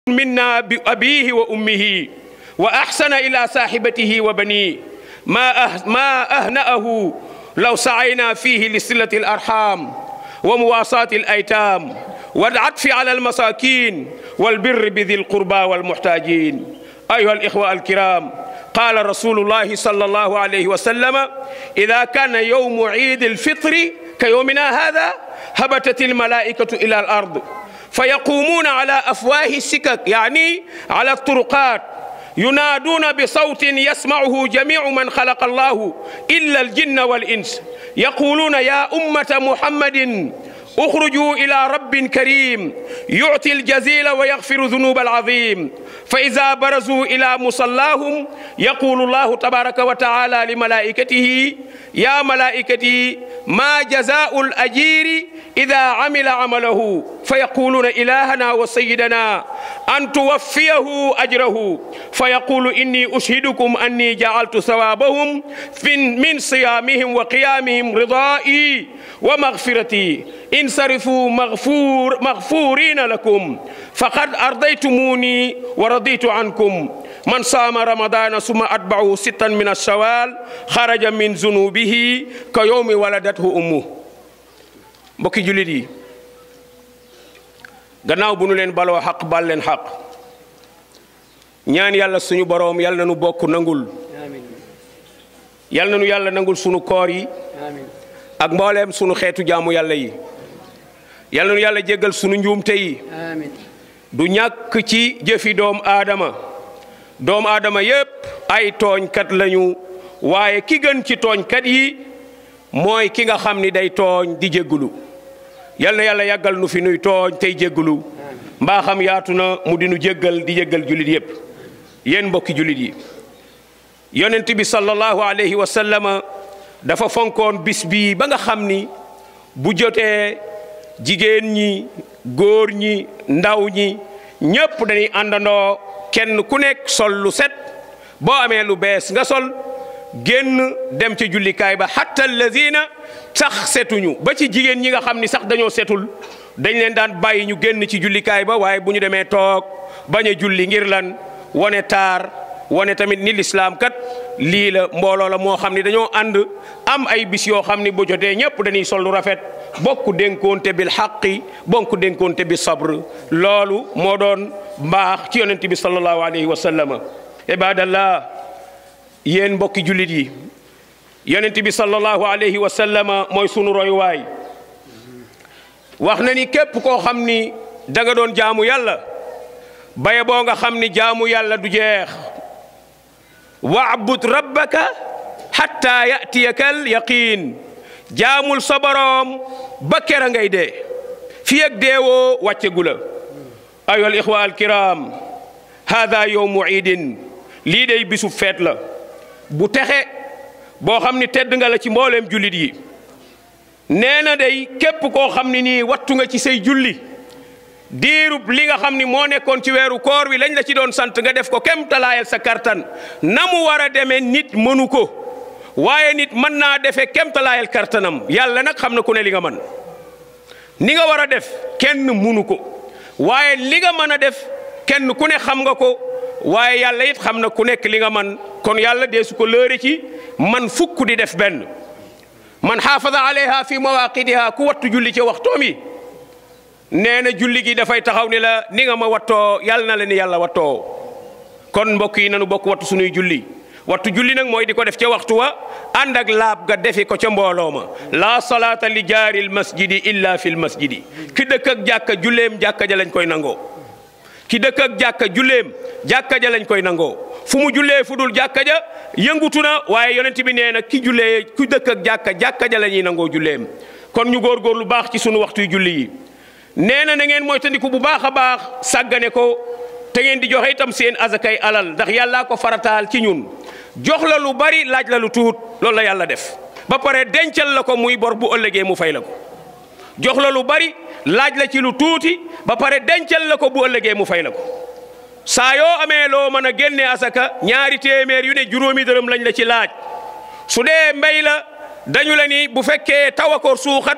منا بأبيه وأمه وأحسن إلى صاحبته وبنيه ما أه ما أهنأه لو سعينا فيه لصلة الأرحام ومواساة الأيتام والعطف على المساكين والبر بذي القربى والمحتاجين أيها الإخوة الكرام قال رسول الله صلى الله عليه وسلم إذا كان يوم عيد الفطر كيومنا هذا هبتت الملائكة إلى الأرض فيقومون على أفواه السكك يعني على الطرقات ينادون بصوت يسمعه جميع من خلق الله إلا الجن والإنس يقولون يا أمة محمد اخرجوا إلى رب كريم يعطي الجزيل ويغفر ذنوب العظيم فإذا برزوا إلى مصلاهم يقول الله تبارك وتعالى لملائكته يا ملائكتي ما جزاء الأجير إذا عمل عمله فيقولون إلهنا وسيدنا أن توفيه أجره فيقول إني أشهدكم أني جعلت ثوابهم من صيامهم وقيامهم رضائي ومغفرتي انصرفوا مغفور مغفورين لكم فقد أرضيتموني ورضيت عنكم من صام رمضان ثم أتبعه ستا من الشوال خرج من ذنوبه كيوم ولدته أمه mbokki jullit yi gannaaw bu nu leen baloo xaq bal leen xaq ñaan yàlla suñu boroom yàlla na nu bokk nangul yàlla na nu yàlla nangul sunu koor yi ak mbooleem sunu xeetu jaamu yàlla yi yàlla na nu yàlla jéggal sunu njuumte yi du ñàkk ci jëfi doom aadama doom aadama yépp ay tooñkat lañu waaye ki gën ci tooñkat yi mooy ki nga xam ni day tooñ di jéggulu yal na yàlla yàggal nu fi nuy tooñ tey jéggulu mbaa xam yaatu na mu di nu jéggal di jéggal jullit yépp yéen mbokki jullit yi yonent bi sallallahu alayhi wa sallama dafa fonkoon bis bii ba nga xam ni bu jotee jigéen ñi góor ñi ndaw ñi ñépp dañuy àndandoo kenn ku nekk sol lu set boo amee lu bees nga sol génn dem ca jullikaay ba hatta allazina sax setuñu ba ci jigéen ñi nga xam ni sax dañoo setul dañ leen daan bàyyi ñu génn ci jullikaay ba waaye bu ñu demee toog bañ a julli ngir lan wane taar wane tamit ni lislaam kat lii la mbooloo la moo xam ni dañoo ànd am ay bis yoo xam ni bu jotee ñëpp dañuy sol lu rafet bokk dénkoonte bil xaqi bokk dénkoonte bi sabr loolu moo doon mbaax ci yonent bi sallallahu alayhi wa sallam ibadallah yéen mbokki jullit yi yonent bi sallallahu alayhi wa sallama mooy sunu royuwaay wax na ni képp koo xam ni da nga doon jaamu yàlla baye boo nga xam ni jaamu yàlla du jeex waabud rabbaka hatta yatiyaka al yaqin jaamul sa boroom ba kera ngay dee fi ak deewoo wàccegu la ayuha al ixwa al kiram hada yowmu iidin lii day bisu feet la bu texe boo xam ni tedd nga la ci mbooleem jullit yi nee na day képp koo xam ni nii wattu nga ci say julli diirub li nga xam ni moo nekkoon ci weeru koor wi lañ la ci doon sant nga def ko kem talaayal sa kartan na mu war a demee nit mënu ko waaye nit mën naa defee kem talaayal kartanam yàlla nag xam na ku ne li nga mën ni nga war a def kenn mënu ko waaye li nga mën a def kenn ku ne xam nga ko waaye yàlla it xam na ku nekk li nga man kon yàlla dee su ko lëre ci man fukk di def benn man xaafada alayha fi mawaqidiha ku wattu julli ci waxtoom yi nee na julli gi dafay taxaw ni la ni nga ma wattoo yàlla na la ni yàlla wattoo kon mbokk yi nanu bokk wattu sunuy julli wattu julli nag mooy di ko def ca waxtu wa ànd ak laab ga defi ko ca mbooloo ma laa salaata li jaaril masjidi illa fil masjidi ki dëkk ak jàkka julleem jàkka ja lañ koy nangoo ki dëkk ak jàkka julleem jàkka ja lañ koy nangoo fu mu jullee fu dul jàkka ja yëngutu na waaye yonent bi nee na ki jullee ku dëkk ak jàkka jàkka ja la ñuy nangoo julleem kon ñu góorgóor lu baax ci sunu waxtuy julli yi nee na na ngeen moytandiku bu baax a baax sàggane ko te ngeen di joxe itam seen azakay alal ndax yàllaa ko farataal ci ñun jox la lu bari laaj la lu tuut loolu la yàlla def ba pare dencal la ko muy bor bu ëllëgee mu fay la ko jox la lu bari laaj la ci lu tuuti ba pare dencal la ko bu ëllëgee mu fay la ko saa yoo amee loo mën a génne asaka ñaari téeméer yu ne juróomi dërëm lañ la ci laaj su dee mbéy la dañu la ni bu fekkee taw a ko suuxat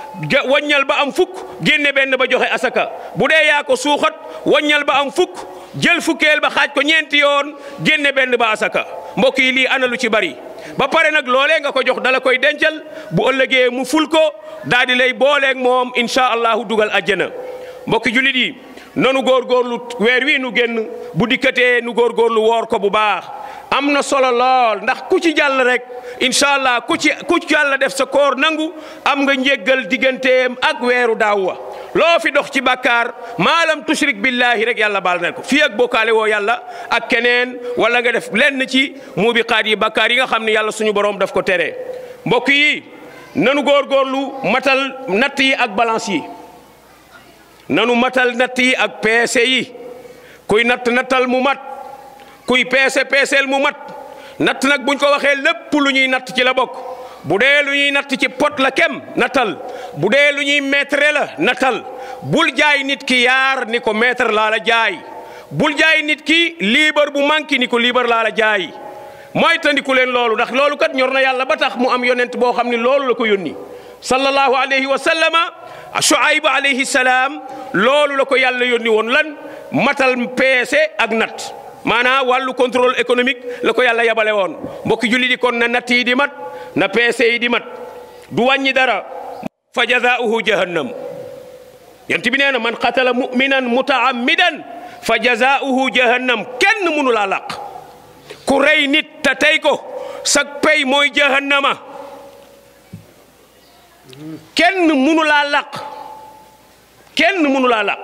waññal ba am fukk génne benn ba joxe asaka bu dee yaa ko suuxat waññal ba am fukk jël fukkeel ba xaaj ko ñeenti yoon génne benn ba asaka mbokk yi lii ana lu ci bari ba pare nag loolee nga ko jox dala koy dencal bu ëllëgee mu ful ko daal di lay booleeg moom incha allahu dugal àjjana mbokki jullit yi nanu góorgóorlu weer wi nu génn bu dikkatee nu góorgóorlu woor ko bu baax am na solo lool ndax ku ci jàll rek incha allah ku ci ku ci yàlla def sa koor nangu am nga njéggal digganteem ak weeru daaw wa loo fi dox ci bàkkaar maalam tushrik billahi rek yàlla baal na ko fii ak bokkaale woo yàlla ak keneen wala nga def lenn ci muubiqaat yi bàkkaar yi nga xam ne yàlla suñu borom daf ko tere mbokk yi nanu góorgóorlu matal natt yi ak balance yi nanu matal natt yi ak peese yi kuy natt nattal mu mat kuy peese peeseel mu mat natt nag buñ ko waxee lépp lu ñuy natt ci la bokk bu dee lu ñuy natt ci pot la kem nattal bu dee lu ñuy mètre la nattal bul jaay nit ki yaar ni ko mètre laa la jaay bul jaay nit ki liibar bu manqué ni ko liibar laa la jaay mooy tandiku leen loolu ndax loolu kat ñor na yàlla ba tax mu am yonent boo xam ne loolu la ko yónni sallallahu alayhi wa sallama Shuayb alayhi salaam loolu la ko yàlla yónni woon lan matal peese ak natt maanaam wàllu contrôle économique la ko yàlla yabale woon mbokki julli di kon na natt yi di mat na peese yi di mat du wàññi dara fa jazaauhu jahannam yent bi nee na man qatala muminan mutaammidan fa jazaauhu jahannam kenn mënu laa làq ku rey nit te tey ko sag pay mooy jahannama kenn mënu laa làq kenn mënu laa làq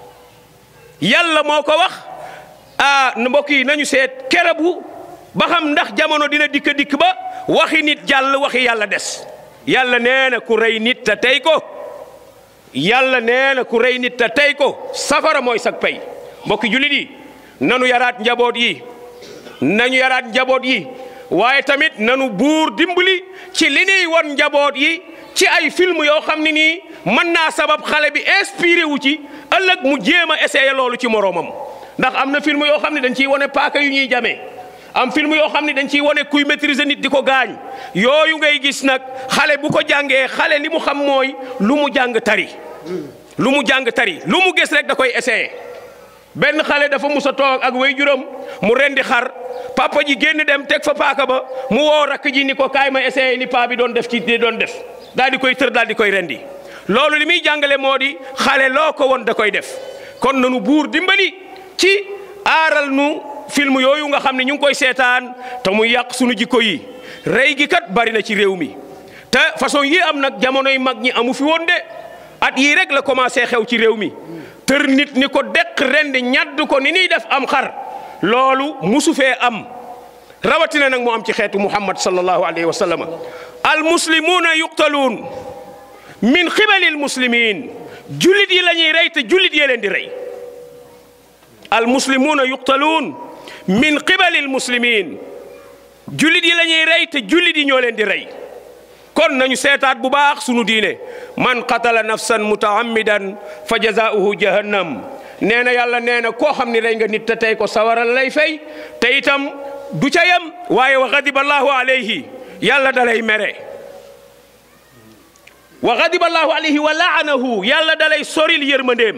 yàlla moo ko wax ah mbokk yi nañu seet kerebu ba xam ndax jamono dina dikk dikk ba waxi nit jàll waxi yàlla des yàlla nee na ku rey nit te tey ko yàlla nee na ku rey nit te tey ko safara mooy sag pay mbokki jullit yi nanu yaraat njaboot yi nañu yaraat njaboot yi waaye tamit nanu buur dimbali ci li ñuy won njaboot yi ci ay film yoo xam ne nii mën naa sabab xale bi inspiré wu ci ëllëg mu jéem a essayé loolu ci moroomam ndax am na film yoo xam ne dañ ciy wane paaka yu ñuy jamee am film yoo xam ne dañ ciy wane kuy maîtriser nit di ko gaañ yooyu ngay gis nag xale bu ko jàngee xale li mu xam mooy lu mu jàng tari lu mu jàng tari lu mu gis rek da koy essayé benn xale dafa mus a toog ak way juróom mu rendi xar papa ji génn dem teg fa paaka ba mu woo rakk ji ni ko kaay ma essayé li paa bi doon def ci doon def daal di koy tër daal di koy rendi loolu li muy jàngale moo di xale loo ko woon da koy def kon nanu buur dimbali ci aaral nu film yooyu nga xam ne ñu ngi koy seetaan te mu yàq sunu jikko yi rey gi kat bari na ci réew mi te façon yi am nag jamonoy mag ñi amu fi woon de at yii rek la commencé xew ci réew mi tër nit ni ko deq rendi ñadd ko ni ñuy def am xar loolu musu fee am rawatina nag mu am ci xeetu muhammad sallallahu alayhi wa sallam al muslimuuna yuqtaluun min xibali al muslimin jullit yi la ñuy rey te jullit yee leen di rey al muslimuuna yuqtaluun min qibali al muslimin jullit yi la ñuy rey te jullit yi ñoo leen di rey kon nañu seetaat bu baax sunu diine man qatala nafsan mutaammidan fa jazaauhu jahannam nee na yàlla nee na koo xam ni rey nga nit te tey ko sawaral lay fay te itam du ca yam waaye wa gadiba allahu alayhi yàlla dalay mere wa gadiba allahu alayhi wa laanahu yàlla dalay soril yërmandeem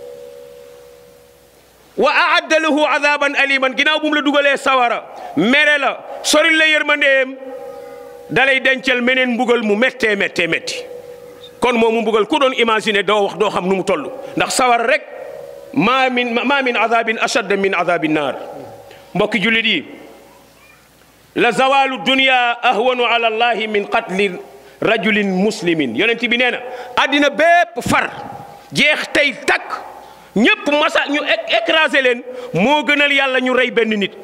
wa aadda lahu adaban aliman ginnaaw bu mu la dugalee sawara mere la soril la yërmandeem dalay dencal meneen mbugal mu méttee méttee métti kon moom mu mbugal ku doon imaginer doo wax doo xam nu mu toll ndax sawara rek maa min maa min adabin ashadda min adabi naar mbokki jullit yi la zawalu dunia ahwanu ala allahi min qatli rajulin muslimin yonent bi nee na addina bépp far jeex tey takk ñëpp masa ñu écrasé leen moo gënal yàlla ñu rey benn nit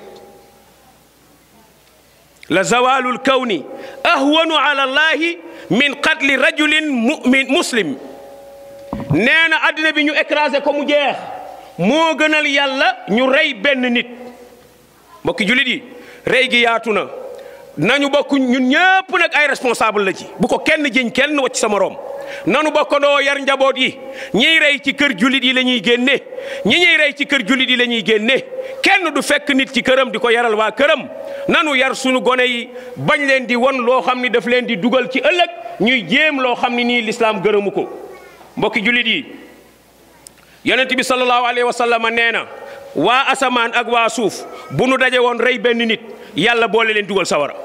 la zawalul kawni ahwanu ala allahi min qatli rajulin mumin muslim nee na addina bi ñu écrasé ko mu jeex moo gënal yàlla ñu rey benn nit mbokki jullit yi rey gi yaatu na nañu bokk ñun ñëpp nag ay responsable la ci bu ko kenn jëñ kenn wacc sa morom nanu bokkandoo yar njaboot yi ñiy rey ci kër jullit yi la ñuy génne ñi ñuy rey ci kër jullit yi la ñuy génne kenn du fekk nit ci këram di ko yaral waa këram nanu yar sunu gone yi bañ leen di won loo xam ni daf leen di dugal ci ëllëg ñuy jéem loo xam ni nii lislaam gërëmu ko mbokki jullit yi yonent bi sallallahu alayhi wa sallam nee na waa asamaan ak waa suuf bu nu daje woon rey benn nit yàlla boole leen dugal sawara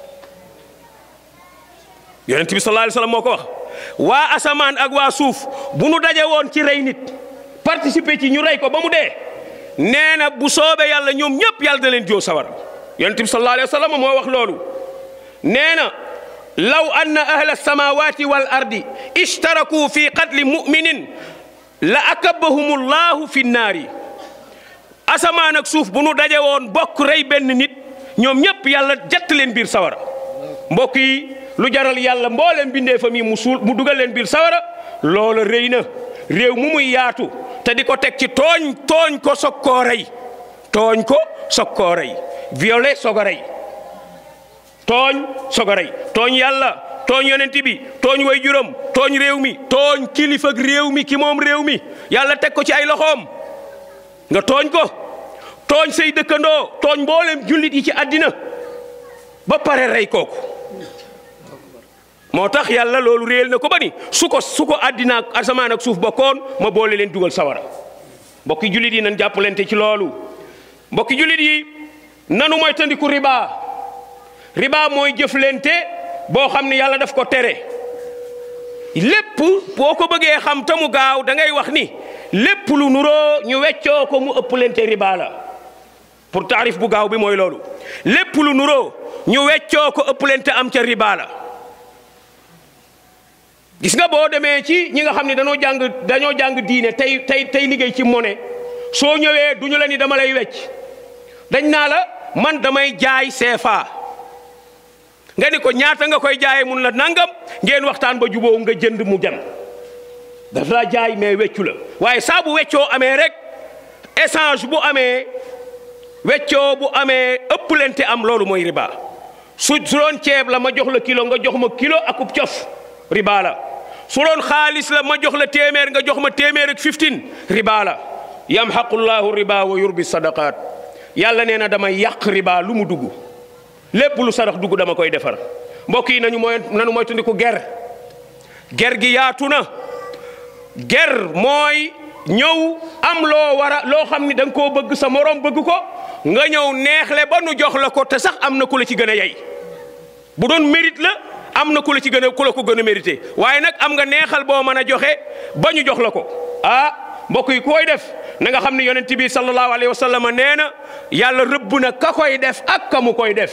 yonent bi sallallahu alayhi wa sallam moo ko wax waa asamaan ak waa suuf bu nu daje woon ci rey nit participer ci ñu rey ko ba mu dee nee na bu soobee yàlla ñoom ñëpp yàlla da leen joo sawara yonent bi sallallahu alayhi wa sallam moo wax loolu nee na law anna ahla samawati wal ardi ishtaraku fi qatli muminin la akabahum llahu fi nnaari asamaan ak suuf bu nu daje woon bokk rey benn nit ñoom ñëpp yàlla jett leen biir sawara mbokk yi lu jaral yàlla mbooleem bindee fa mi mu suul mu dugal leen biir sawara loola rëy na réew mu muy yaatu te di ko teg ci tooñ tooñ ko soog koo rey tooñ ko soog koo rey violé soog a rey tooñ soog a rey tooñ yàlla tooñ yonent bi tooñ way juróom tooñ réew mi tooñ kilifa ak réew mi ki moom réew mi yàlla teg ko ci ay loxoom nga tooñ ko tooñ say dëkkandoo tooñ mboolem jullit yi ci àddina ba pare rey kooku moo tax yàlla loolu réel na ko ba ni su ko su ko àddina ak asamaan ak suuf bokkoon ma boole leen dugal sawara mbokki jullit yi nan jàppalante ci loolu mbokki jullit yi nanu mooy tandiku riba riba mooy jëflante boo xam ne yàlla daf ko tere lépp boo ko bëggee xam te mu gaaw da ngay wax ni lépp lu nuroo ñu weccoo ko mu ëpplante riba la pour taarif bu gaaw bi mooy loolu lépp lu nuroo ñu weccoo ko ëpplante am ca riba la gis nga boo demee ci ñi nga xam ne dañoo jàng dañoo jàng diine tey tey tey liggéey ci monnaie soo ñëwee du ñu la ni dama lay wecc dañ naa la man damay jaay CFA nga ni ko ñaata nga koy jaayee mun la nangam ngeen waxtaan ba juboo nga jënd mu dem daf laa jaay mais weccu la waaye saa bu weccoo amee rek échange bu amee weccoo bu amee ëpplante am loolu mooy riba su su doon ceeb la ma jox la kilo nga jox ma kilo akub cof riba la su doon xaalis la ma jox la téeméer nga jox ma téeméer ak 15 riba la yamhaqu llahu riba wa yurbi sadaqat yàlla nee na damay yàq riba lu mu dugg lépp lu sarax dugg dama koy defar mbokk yi nañu mooy nañu moytandiku ger ger gi yaatu na ger mooy ñëw am loo war a loo xam ni da nga koo bëgg sa morom bëgg ko nga ñëw neexle ba nu jox la ko te sax am na ku la ci gën a yey bu doon mérite la am na ku la ci gën a ku la ko gën a mérité waaye nag am nga neexal boo mën a joxe ba ñu jox la ko ah mbokk yi ku koy def na nga xam ne yonent bi sallallahu alayhi wa sallam nee na yàlla rëbb na ka koy def ak ka mu koy def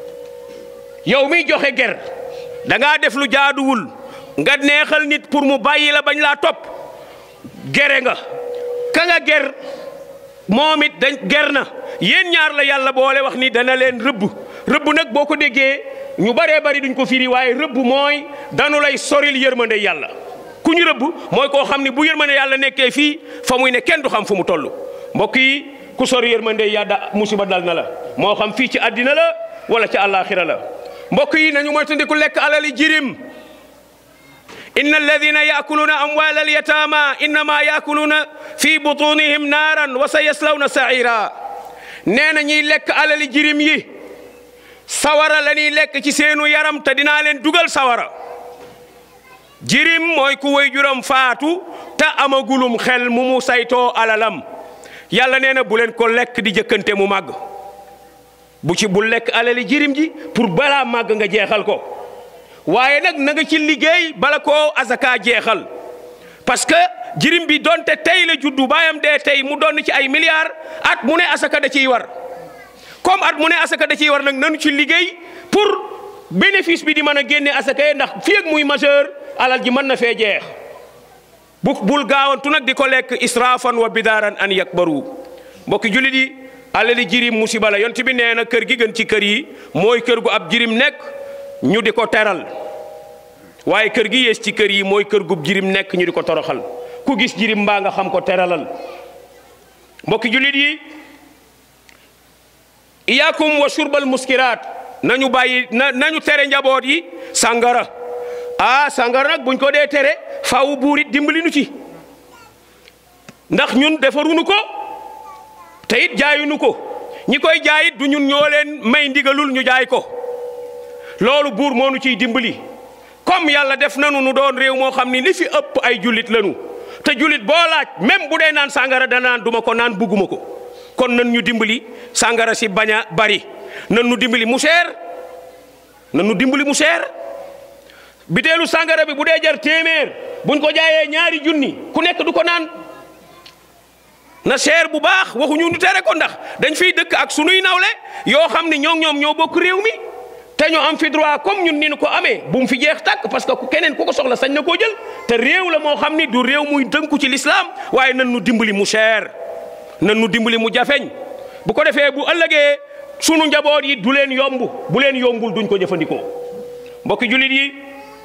yow miy joxe ger da ngaa def lu jaaduwul nga neexal nit pour mu bàyyi la bañ laa topp gere nga ka nga ger moom it dañ ger na yéen ñaar la yàlla boole wax ni dana leen rëbb rëbb nag boo ko déggee ñu baree bari duñ ko firi waaye rëbb mooy danu lay soril yërmande yàlla ku ñu rëbb mooy koo xam ne bu yërmande yàlla nekkee fii fa muy ne kenn du xam fu mu toll mbokk yi ku sori yërmande yàlla musiba dal na la moo xam fii ci àddina la wala ci àllaaxira la mbokk yi nañu moytandiku lekk alali jirim inna alladina yaakuluuna amwaal alyataama innama yaakuluuna fi butunihim naaran wa sa yaslawna saira nee na ñiy lekk alali jirim yi sawara la ñuy lekk ci seenu yaram te dinaa leen dugal sawara jirim mooy ku way juram faatu te amagulum xel mu mu saytoo alalam yàlla nee na bu leen ko lekk di jëkkante mu màgg bu ci bu lekk alali jirim ji pour balaa màgg nga jeexal ko waaye nag na nga ci liggéey bala koo azaka jeexal parce que jirim bi donte tey la juddu baayam dee tey mu doon ci ay milliards at mu ne asaka da ciy war comme at mu ne asaka da ciy war nag nanu ci liggéey pour bénéfice bi di mën a génne asaka yi ndax fii ak muy majeur alal ji mën na fee jeex bu bul gaawantu nag di ko lekk israfan wa bidaaran an yakbaru mbokki jullit yi alali jirim musiba la yont bi nee na kër gi gën ci kër yi mooy kër gu ab jirim nekk ñu di ko teral waaye kër gi yées ci kër yi mooy kër gu jirim nekk ñu di ko toroxal ku gis jirim mbaa nga xam ko teralal mbokki jullit yi iyaakum wa shurbal muskiraat nañu bàyyi na nañu tere njaboot yi sàngara ah sàngara nag buñ ko dee tere faaw buur it dimbali nu ci ndax ñun defarunu ko te it jaayunu ko ñi koy jaayit du ñun ñoo leen may ndigalul ñu jaay ko loolu buur moo nu ciy dimbali comme yàlla def nanu nu doon réew moo xam ni li fi ëpp ay jullit lanu te jullit boo laaj même bu dee naan sàngara da naan duma ko naan bugguma ko kon nan ñu dimbali sàngara si bañ a bari nan nu dimbali mu seer nan nu dimbali mu seer biteelu sàngara bi bu dee jar téeméer buñ ko jaayee ñaari junni ku nekk du ko naan na seer bu baax waxuñu ñu tere ko ndax dañ fiy dëkk ak sunuy nawle yoo xam ni ñoo ñoom ñoo bokk réew mi te ñu am fi droit comme ñun ni ñu ko amee bu mu fi jeex tàkk parce que ku keneen ku ko soxla sañ na koo jël te réew la moo xam ni du réew muy dënku ci lislaam waaye nan nu dimbali mu seer nan nu dimbali mu jafeñ bu ko defee bu ëllëgee sunu njaboot yi du leen yomb bu leen yombul duñ ko jëfandikoo mbokki jullit yi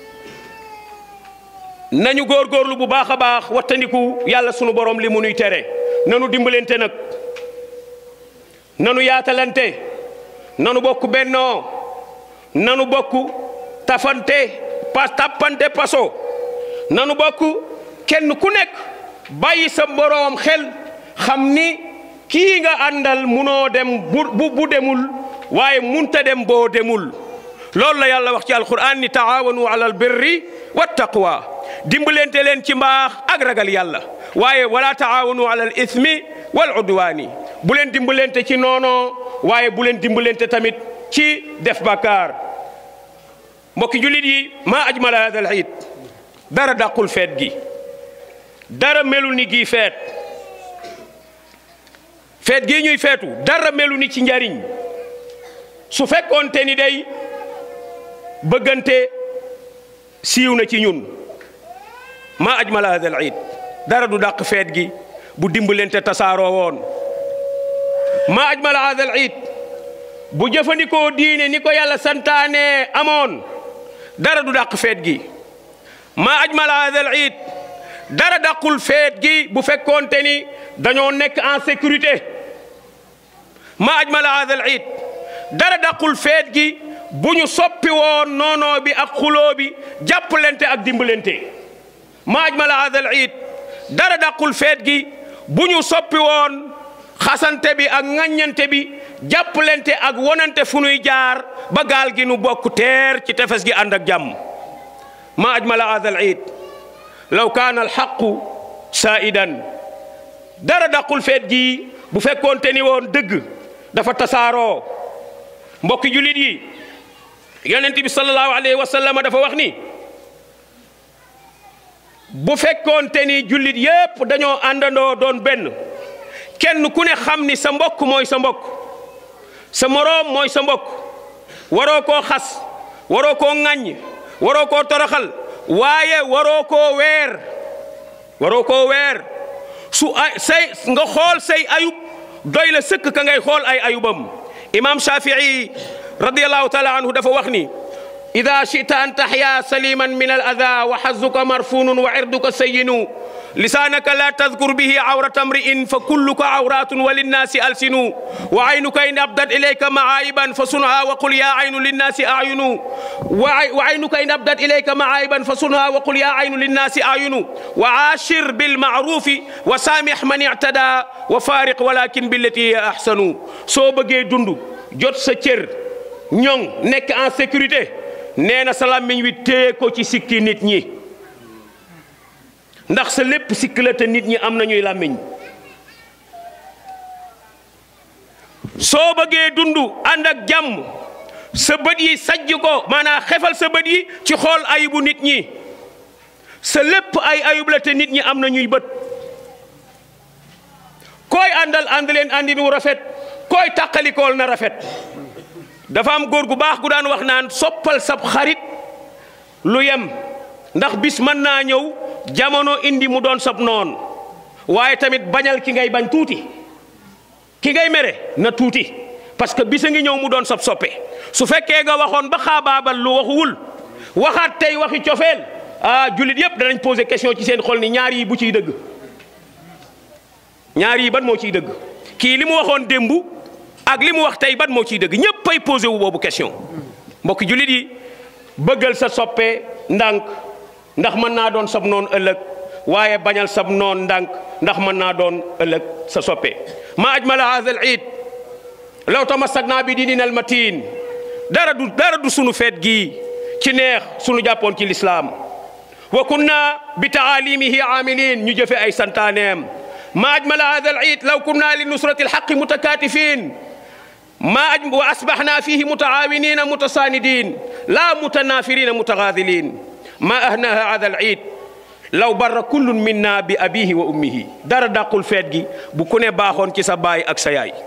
nañu góorgóorlu bu baax a baax wattandiku yàlla sunu borom li mu nuy tere nanu dimbalante nag nanu yaatalante nanu bokk bennoo nanu bokk tafante pas tappante paso nanu bokk kenn ku nekk bàyyi sa boroom xel xam ni kii nga àndal munoo dem bu bu demul waaye munta dem boo demul loolu la yàlla wax ci alquran ni taawanu ala albirri wa taqwa dimbalante leen ci mbaax ak ragal yàlla waaye wala taawanu ala al ismi wal udwaani bu leen dimbalante ci noonoo waaye bu leen dimbalante tamit ci def bàkkaar mbokki jullit yi maa ajmala hada al iid dara dàqul feet gi dara melul ni gii feet feet gii ñuy feetu dara melu ni ci njariñ su fekkoonte ni day bëggante siiw na ci ñun maa ajmala hada al iid dara du dàq feet gi bu dimbalante tasaaroo woon maa ajmala hada al iid bu jëfandikoo diine ni ko yàlla santaane amoon dara du dàq feet gi maa ajmala hada al iid dara dàqul feet gi bu fekkoonte ni dañoo nekk en sécurité maa ajmala hada al iid dara dàqul feet gi bu ñu soppi woon noonoo bi ak xuloo bi jàppalante ak dimbalante maa ajmala hada al iid dara dàqul feet gi bu ñu soppi woon xasante bi ak ŋaññante bi jàppalante ak wonante fu nuy jaar ba gaal gi nu bokk teer ci tefes gi ànd ak jàmm maa ajmala hada al iid law kaana alxaqu saidan dara dàqul feet gi bu fekkoonte ni woon dëgg dafa tasaaroo mbokki julit yi yonent bi sallallahu alayhi wa sallam dafa wax ni bu fekkoonte ni jullit yépp dañoo àndandoo doon benn kenn ku ne xam ni sa mbokk mooy sa mbokk sa moroom mooy sa mbokk waroo koo xas waroo koo ŋàññ waroo koo toroxal waaye waroo koo weer waroo koo weer su ay say nga xool say ayub doy la sëkk ka ngay xool ay ayubam imam shafii radiallahu taala anhu dafa wax ni ida chita an taxya saliman min al ada wa xazuka marfunun wa irduka sayinu lisanaka la tadkur bihi awrata mri'in fa kulluka awratun wa linnasi alsinu wa aynuka in abdat ilayka maaiban fa sunha wa qul ya aynu linnasi ayunu wa aynuka in abdat ilayka maaiban fa sunha wa qul ya aynu linnasi ayunu wa ashir bilmaarufi wa saamih man ictada wa fariq walakin billati hiya ahsanu soo bëggee dund jot sa cër ñoŋ nekk en sécurité nee na sa làmmiñ wi téye ko ci sikki nit ñi ndax sa lépp sikk la te nit ñi am nañuy làmmiñ soo bëggee dund ànd ak jàmm sa bët yi sajj ko maanaam xefal sa bët yi ci xool ayibu nit ñi sa lépp ay ayub la te nit ñi am nañuy bët koy àndal ànd leen àndin wu rafet koy tàqalikool na rafet dafa am góor gu baax gu daan wax naan soppal sab xarit lu yem ndax bis mën naa ñëw jamono indi mu doon sab noon waaye tamit bañal ki ngay bañ tuuti ki ngay mere na tuuti parce que bisa ngi ñëw mu doon sab soppe su fekkee nga waxoon ba xaabaabal lu waxuwul waxaat tey waxi cofeel ah jullit yépp danañ poser question ci seen xol ni ñaar yi bu ciy dëgg ñaar yi ban moo ciy dëgg kii li mu waxoon démb ak li mu wax tey ban moo ciy dëgg ñëpp ay posé wu boobu question mbokki jullit yi bëggal sa soppe ndànk ndax mën naa doon sab noon ëllëg waaye bañal sab noon ndànk ndax mën naa doon ëllëg sa soppe ma ajmala hada al iid law tamassakna bi diinina al matin dara du dara du sunu feet gii ci neex sunu jàppoon ci lislaam wa kunna bi taalimihi aamilin ñu jëfe ay santaaneem ma ajmala hada al iid law kunna li nusrati alxaqi mutakatifin ma aj wa asbaxna fihi mutaawinina mutasaanidin la mutanafirina mutagaadilin ma ahnaha hada al iid law barra kullun minna bi abihi wa ummihi dara dàqul feet gi bu ku ne baaxoon ci sa baay ak sa yaay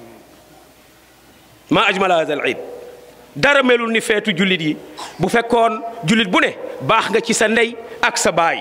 ma ajmala hada al iid dara melul ni feetu jullit yi bu fekkoon jullit bu ne baax nga ci sa ndey ak sa baay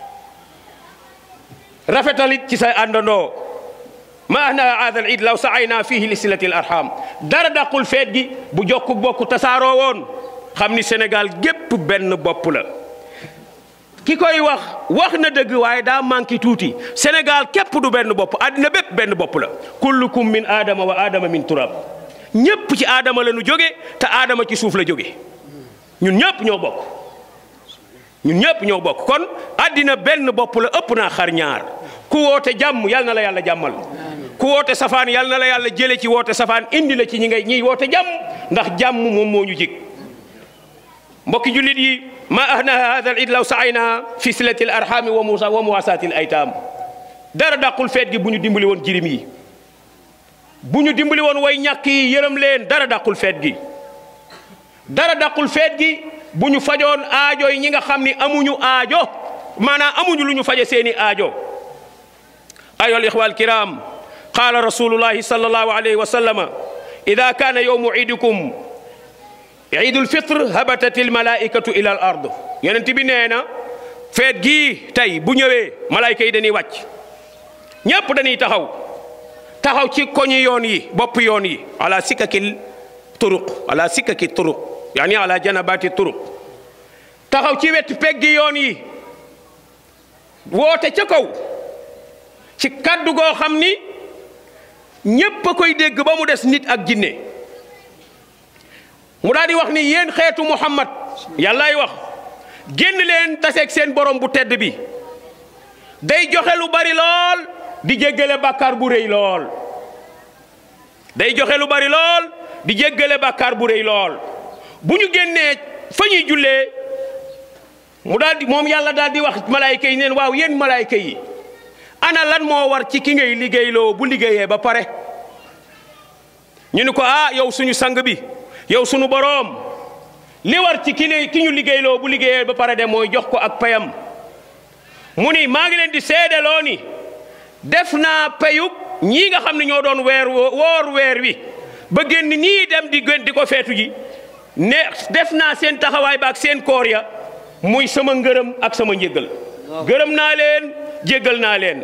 rafetalit ci sa àndandoo ma ahna hada al iid law saayna fihi li silati al arham dara dàqul feet gi bu jokku bokk tasaaroo woon xam ni Sénégal gépp benn bopp la ki koy wax wax na dëgg waaye daa manqué tuuti Sénégal képp du benn bopp àddina bépp benn bopp la kullukum min aadama wa aadama min turab ñépp ci aadama la ñu jóge te aadama ci suuf la jóge ñun ñëpp ñoo bokk ñun ñëpp ñoo bokk kon àddina benn bopp la ëpp naa xar ñaar ku woote jàmm yal na la yàlla jàmmal ku woote safaan yal na la yàlla jële ci woote safaan indi la ci ñi ngay ñiy woote jàmm ndax jàmm moom moo ñu jig mbokki jullit yi ma ahnaha hada al id law saayna fi silati al arhami wa musa wa muwasaati al aytaam dara dàqul feet gi bu ñu dimbali woon jirim yi bu ñu dimbali woon way ñàkk yi yërëm leen dara dàqul feet gi dara dàqul feet gi bu ñu fajoon aajo yi ñi nga xam ni amuñu aajo maanaam amuñu lu ñu faje seeni aajo ayoha al ixwa al kiram qala rasulullahi sallallahu alayhi wa sallama ida kaana yowmu iidikum iidul fitre habatat il malaikatu ila al ard yonent bi nee na feet gii tey bu ñëwee malaayka yi dañuy wàcc ñépp dañuy taxaw taxaw ci koñi yoon yi bopp yoon yi ala sikkaki turuq ala sikkaki turuq yaani ala janabati turuq taxaw ci wet peggi yoon yi woote ca kaw ci kaddu goo xam ni ñépp a koy dégg ba mu des nit ak jinne mu daal di wax ni yéen xeetu muhammad yàllaay wax génn leen taseeg seen borom bu tedd bi day joxe lu bari lool di jéggale bàkkaar bu rëy lool day joxe lu bari lool di jéggale bàkkaar bu rëy lool bu ñu génnee fa ñuy jullee mu daal di moom yàlla daal di wax malaayka yi neen waaw yéen malaayka yi ana lan moo war ci ki ngay liggéeyloo bu liggéeyee ba pare ñu ni ko ah yow suñu sang bi yow sunu boroom li war ci ki ki ñu liggéeyloo bu liggéeyee ba pare de mooy jox ko ak payam mu ni maa ngi leen di seedeloo ni def naa payub ñii nga xam ne ñoo doon weer woor weer wi ba génn nii dem di gën di ko feetu ji ne def naa seen taxawaay ba ak seen koor ya muy sama ngërëm ak sama njéggal gërëm naa leen jéggal naa leen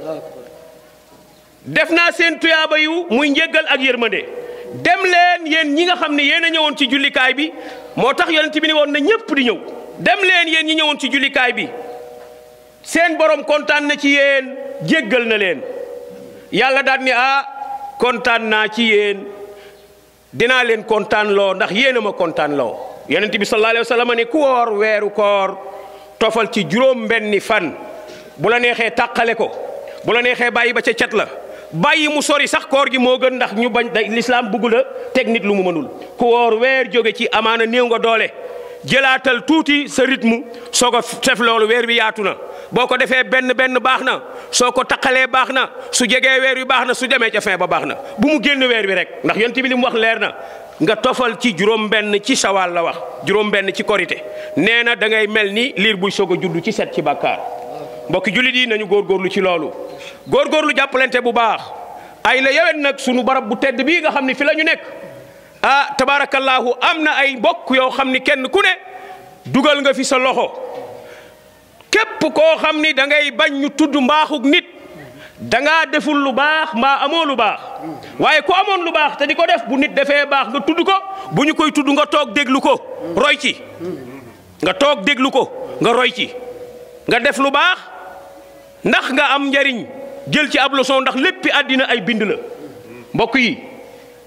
def naa seen tuyaaba yu muy njéggal ak yërmande dem leen yéen ñi nga xam ne yéen a ñëwoon ci jullikaay bi moo tax yonent bi ne woon na ñëpp di ñëw dem leen yéen ñi ñëwoon ci jullikaay bi seen borom kontaan na ci yéen jéggal na leen yàlla daal ni ah kontaan naa ci yéen dinaa leen kontaan loo ndax yéen a ma kontaan loo yonent bi sallallahu alayhi wa sallam ne ku woor weeru koor tofal ci juróom benni fan bu la neexee tàqale ko bu la neexee bàyyi ba ca cat la bàyyi mu sori sax koor gi moo gën ndax ñu bañ da lislaam bugg la teg nit lu mu mënul ku woor weer jóge ci amaana néew nga doole jëlaatal tuuti sa rythme soo ko def loolu weer wi yaatu na boo ko defee benn benn baax na soo ko taqalee baax na su jegee weer wi baax na su demee ca fin ba baax na bu mu génn weer wi rek ndax yonent bi li mu wax leer na nga tofal ci juróom benn ci sawaal la wax juróom benn ci korité nee na da ngay mel ni liir buy soog a juddu ci set ci bàkkaar mbokki jullit yi nañu góorgóorlu ci loolu góorgóorlu jàppalante bu baax ay la yewen nag sunu barab bu tedd bii nga xam ne fi la ñu nekk ah tabaarakallaahu am na ay mbokk yoo xam ni kenn ku ne dugal nga fi sa loxo képp koo xam ni da ngay bañ ñu tudd mbaaxug nit da ngaa deful lu baax mbaa amoo lu baax waaye ku amoon lu baax te di ko def bu nit defee baax nga tudd ko bu ñu koy tudd nga toog déglu ko roy ci nga toog déglu ko nga roy ci nga def lu baax ndax nga am njariñ jël ci ab leçon ndax léppi àddina ay bind la mbokk yi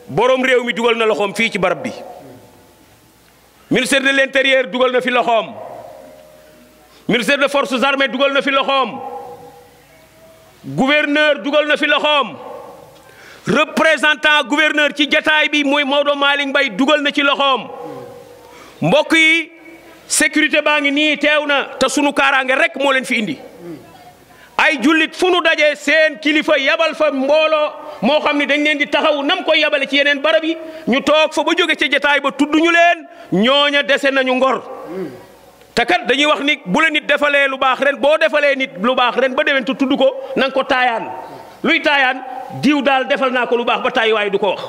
borom réew mi dugal na loxoom fii ci barab bi ministère de l'intérieur dugal na fi loxoom ministère des forces armées dugal na fi loxoom gouverneur dugal na fi loxoom représentant gouverneur ci jataay bi mooy Maodo Malick Mbaye dugal na ci loxoom mbokk yi sécurité baa ngi nii teew na te sunu kaaraange rek moo leen fi indi ay jullit fu nu dajee seen kilifa yabal fa mbooloo moo xam ne dañ leen di taxaw nam koy yabale ci yeneen barab yi ñu toog fa ba jóge ca jataay ba tudd ñu leen ñooña dese nañu ngor te kat dañuy wax ni bu la nit defalee lu baax ren boo defalee nit lu baax ren ba déwén te tudd ko na nga ko taayaan luy taayaan diw daal defal naa ko lu baax ba tàyyi waaye du ko wax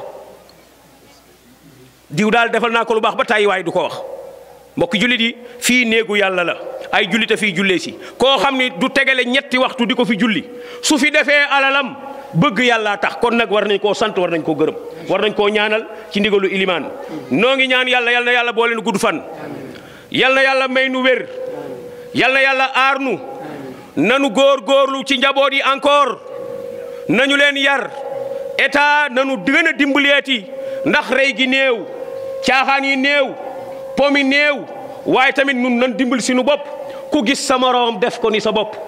diw daal defal naa ko lu baax ba tàyyi waaye du ko wax mbokk jullit yi fii néegu yàlla la ay jullit a fii jullee si koo xam ni du tegale ñetti waxtu di ko fi julli su fi defee alalam bëgg yàllaa tax kon nag war nañ koo sant war nañ koo gërëm war nañ koo ñaanal ci ndigalu ilimaan noo ngi ñaan yàlla yal na yàlla boole nu gudd fan yal na yàlla may nu wér yal na yàlla aar nu nanu góor góorlu ci njaboot yi encore nañu leen yar état nanu gën a dimbaleeti ndax rey gi néew caaxaan yi néew pomi néew waaye tamit nun nan dimbal sinu bopp ku gis sa moroom def ko ni sa bopp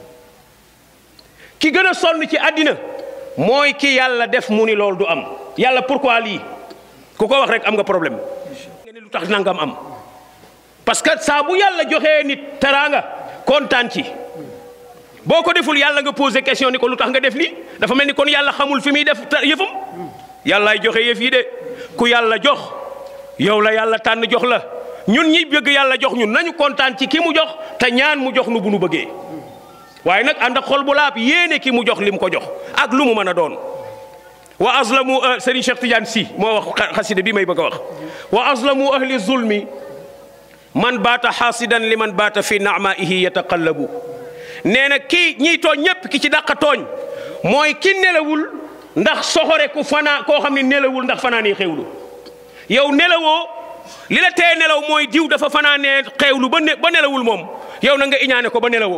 ki gën a sonn ci àddina mooy ki yàlla def mu ni loolu du am yàlla pourquoi lii ku ko wax rek am nga problème nga ne lu tax nangam am parce que saa bu yàlla joxee nit teraanga kontaan ci boo ko deful yàlla nga posé question ni ko lu tax nga def lii dafa mel ni kon yàlla xamul fi muy def yëfam yàllaay joxe yëf yi de ku yàlla jox yow la yàlla tànn jox la ñun ñi bëgg yàlla jox ñun nañu kontaan ci ki mu jox te ñaan mu jox nu bu nu bëggee waaye nag ànd ak xol bu laab yéene ki mu jox li mu ko jox ak lu mu mën a doon wa azlamu Serigne Cheikh Tidiane Sy moo wax xasida bi may bëgg a wax wa azlamu ahli zulmi man baata xaasidan li man baata fi naamaihi yataqallabu nee na kii ñiy tooñ ñépp ki ci dàq tooñ mooy ki nelawul ndax soxore ku fanaa koo xam ne nelawul ndax fanaanee xewlu yow nelawoo li la tee nelaw mooy diw dafa fanaanee xewlu ba ne ba nelawul moom yow na nga iñaane ko ba nelawoo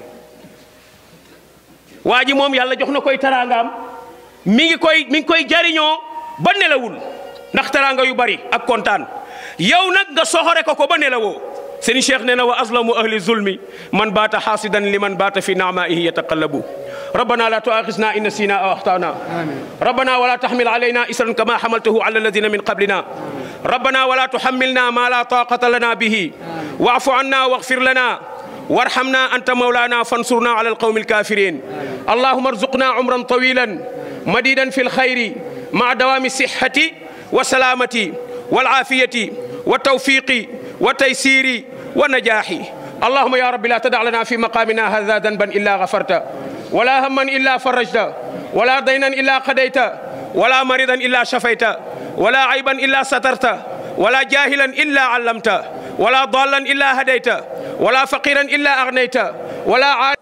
waa ji moom yàlla jox na koy taraangaam mi ngi koy mi ngi koy jariñoo ba nelawul ndax taraanga yu bari ak kontaan yow nag nga soxore ko ko ba nelawoo seen cheikh nee na wa azlamu ahli zulmi man baata xaasidan li man baata fi naamaihi yataqallabu ربنا لا تؤاخذنا إن نسينا أو أخطأنا ربنا ولا تحمل علينا إسرا كما حملته على الذين من قبلنا ربنا ولا تحملنا ما لا طاقة لنا به واعف عنا واغفر لنا وارحمنا أنت مولانا فانصرنا على القوم الكافرين اللهم ارزقنا عمرا طويلا مديدا في الخير مع دوام الصحة والسلامة والعافية والتوفيق والتيسير والنجاح اللهم يا رب لا تدع لنا في مقامنا هذا ذنبا إلا غفرت ولا هما إلا فرجت ولا دينا إلا قضيت ولا مريضا إلا شفيت ولا عيبا إلا سترت ولا جاهلا إلا علمت ولا ضالا إلا هديت ولا فقيرا إلا أغنيت ولا عاد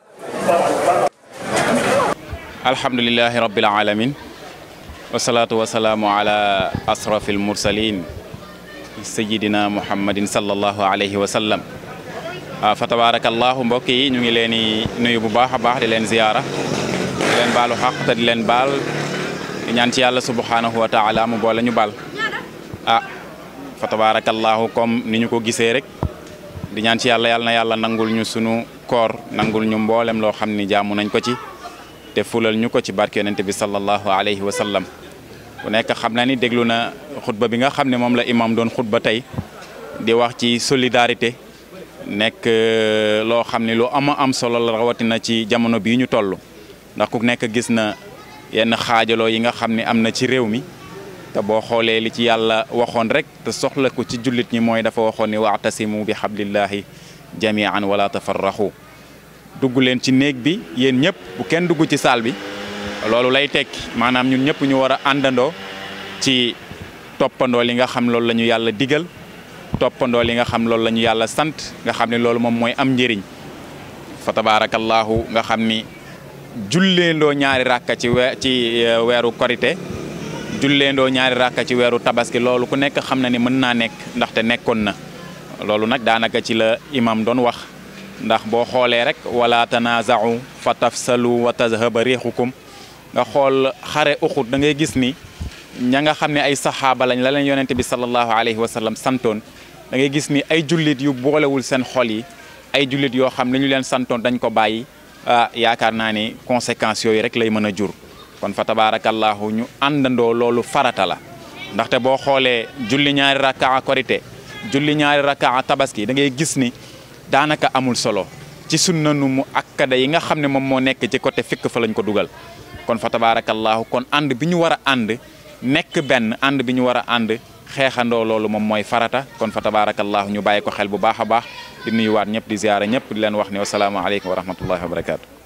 الحمد لله رب العالمين والصلاة والسلام على أشرف المرسلين سيدنا محمد صلى الله عليه وسلم fa tabarakallahu mbokk yi ñu ngi leen di nuyu bu baax a baax di leen ziyaara di leen baalu xaq te di leen baal di ñaan ci yàlla subhanahu wa taala mu boole ñu baal ah fa tabarakallahu comme ni ñu ko gisee rek di ñaan ci yàlla yàlla na yàlla nangul ñu sunu koor nangul ñu mboolem loo xam ni jaamu nañ ko ci te fulal ñu ko ci barke yonent bi sallallahu alayhi wa sallam ku nekk xam na ni déglu na xutba bi nga xam ne moom la imam doon xutba tey di wax ci solidarité nekk loo xam ne lu ama am solo la rawatina ci jamono bii ñu toll ndax ku nekk gis na yenn xaajaloo yi nga xam ne am na ci réew mi te boo xoolee li ci yàlla waxoon rek te soxla ko ci jullit ñi mooy dafa waxoon ni wa'tasimu bi hablillahi jami'an wala tafarraxu dugg leen ci néeg bi yéen ñëpp bu kenn dugg ci saal bi loolu lay tekki maanaam ñun ñëpp ñu war a àndandoo ci toppandoo li nga xam loolu la ñu yàlla digal toppandoo li nga xam loolu la ñu yàlla sant nga xam ne loolu moom mooy am njëriñ fa tabaarakallaahu nga xam ni julleendoo ñaari rakka ci we ci weeru korite julleendoo ñaari rakka ci weeru tabaski loolu ku nekk xam na ni mën naa nekk ndaxte nekkoon na loolu nag daanaka ci la imam doon wax ndax boo xoolee rek wala tanaaza'u fa tafsalu wa tazhaba riixukum nga xool xare uxut da ngay gis ni ña nga xam ne ay saxaaba lañ la leen yonente bi sallallahu alayhi wa sallam santoon da ngay gis ni ay jullit yu boolewul seen xol yi ay jullit yoo xam li ñu leen santoon dañ ko bàyyi ah yaakaar naa ni conséquences yooyu rek lay mën a jur kon fa tabarakallahu ñu àndandoo loolu farata la ndaxte boo xoolee julli ñaari rakkaa korité julli ñaari rakkaa tabaski da ngay gis ni daanaka amul solo ci sunna nu mu akkada yi nga xam ne moom moo nekk ci côté fikk fa lañ ko dugal kon fa tabarakallahu kon ànd bi ñu war a ànd nekk benn ànd bi ñu war a ànd xeexandoo loolu moom mooy farata kon fa tabarakallahu ñu bàyyi ko xel bu baax a baax di nuyuwaat ñëpp di ziyaara ñëpp di leen wax ne wasalaamaaleykum wa rahmatullahi wa barakaatu